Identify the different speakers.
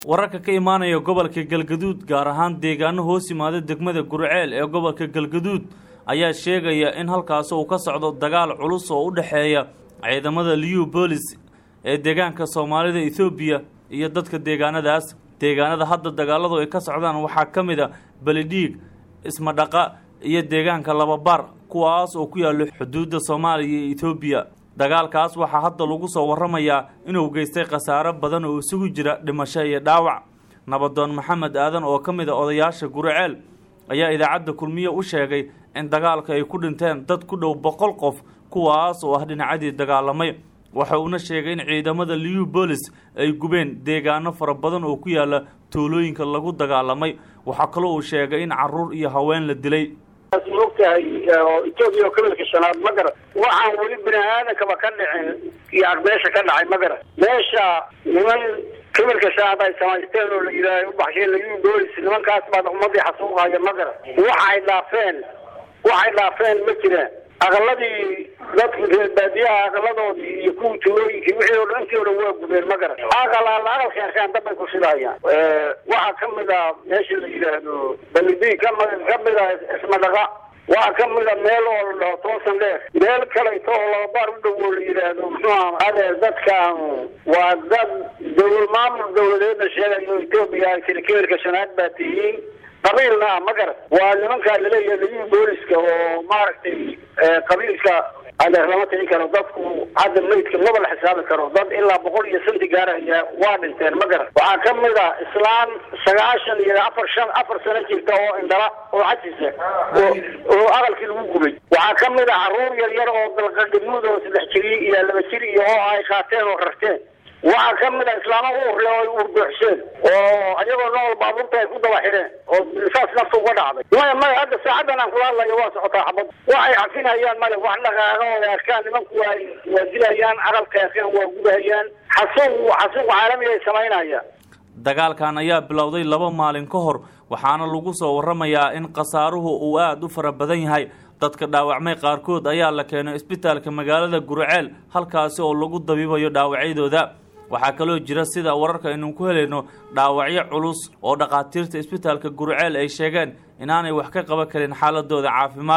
Speaker 1: wararka ka imaanaya gobolka galgaduud gaar ahaan deegaano hoos yimaada degmada gurceel ee gobolka galgaduud ayaa sheegaya in halkaasi uu ka socdo dagaal culus oo u dhexeeya ciidamada liu boolis ee deegaanka soomaalida ethoobiya iyo dadka deegaanadaas deegaanada hadda dagaaladu ay ka socdaan waxaa ka mid a belidhiig ismadhaqa iyo deegaanka lababar kuwaas oo ku yaalo xuduudda soomaaliya iyo ethoobiya dagaalkaas waxaa hadda lagu soo warramayaa inuu geystay khasaaro badan oo isugu jira dhimasho iyo dhaawac nabadoon maxamed aadan oo ka mid a odayaasha guriceel ayaa idaacadda kulmiye u sheegay in dagaalka ay ku dhinteen dad ku dhow boqol qof kuwaas oo ah dhinacadii dagaalamay waxa uuna sheegay in ciidamada liu boolis ay gubeen deegaano fara badan oo ku yaala tuulooyinka lagu dagaalamay waxaa kaloo uu sheegay in caruur iyo haween la dilay
Speaker 2: mogtahay etoobiya oo kabilka shanaad ma garan waxaan weli bini aadankaba ka dhicin iyo meesha ka dhacay ma garan meesha niman kabilka shanaad ay samaysteen oo la yidhaaha ubaxsheen layu boolis nimankaas baa ummadii xasuuqaya ma garan waxay dhaafeen waxay dhaafeen ma jiraan aqaladii dadka reer baadiyaha aqaladoodii iyo kuwii tuulooyinkii wixii o dhan intii o dhan waa gubeen ma garan aqalaala aqalka arkaan dambay ku shidayaan waxaa kamid a meesha la yidhaahdo balidi kami kamid a ismadhaqa waxaa kamid a meel oo la dhaho toosan dheer meel kaleeto oo lababaar u dhow oo la yidhaahdo muxuuha adeer dadkan waa dad dawla maamul dawladeedna sheegayo etoobiya tiri keelka shanaad baa tihiin qabiilna ah ma garan waa nimankaa laleeyahay layu booliska oo maaragtay qabiilka adeer lama tiri karo dadku hadda maydka maba la xisaabi karo dad ilaa boqol iyo santi gaaraya waa dhinteen ma garan waxaa kamid a islaan sagaashan iyo afar shan afar sano jirta oo indhala oo xajisa oo aqalkii lagu gubay waxaa kamid a caruur yar yar oo dalqadhimuud oo saddex jiri iyo laba jir iyo oo ay qaateen oo rarteen waxaa kamid a islaamo uurle oo ay uurbuuxseen oo ayagoo nool baabuurta ay ku daba xidheen oo saas nafta uga dhacday maya maya hadda saacadan aan kula hadlayo waa socotaa xabad waxay cafinayaan male wax dhaqaaqa oo ay arkaan nimanku waa waa dilayaan aqalka arkaan waa gubahayaan xasuuq xasuuq caalami ay samaynayaan
Speaker 1: dagaalkan ayaa bilowday laba maalin ka hor waxaana lagu soo warramayaa in khasaaruhu uu aada u fara badan yahay dadka dhaawacmay qaarkood ayaa la keenay isbitaalka magaalada gurceel halkaasi oo lagu dabiibayo dhaawacyadooda waxaa kaloo jira sida wararka aynu ku helayno dhaawacyo culus oo dhakhaatiirta isbitaalka gurceel ay sheegeen inaanay wax ka qaban karin xaaladooda caafimaad